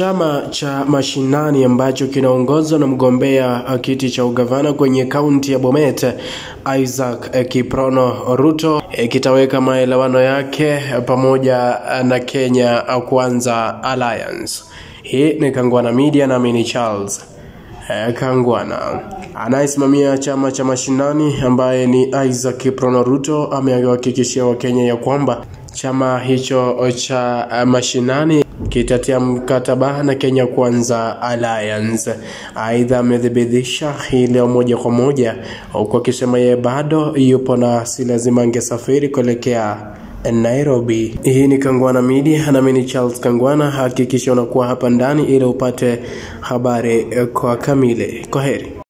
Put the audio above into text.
Chama cha Mashinani ambacho kinaongozwa na mgombea kiti cha ugavana kwenye kaunti ya Bomet Isaac Kiprono Ruto kitaweka maelewano yake pamoja na Kenya Kwanza Alliance. Hii ni Kangwana Media na mimi ni Charles Kangwana. Anayesimamia chama cha Mashinani ambaye ni Isaac Kiprono Ruto amehakikishia Wakenya ya kwamba chama hicho cha Mashinani kitatia mkataba na Kenya Kwanza Alliance. Aidha, amethibitisha hii leo moja kwa moja, huku akisema yeye bado yupo na si lazima angesafiri kuelekea Nairobi. Hii ni Kangwana Media na mimi ni Charles Kangwana. Hakikisha unakuwa hapa ndani ili upate habari kwa kamili. Kwa heri.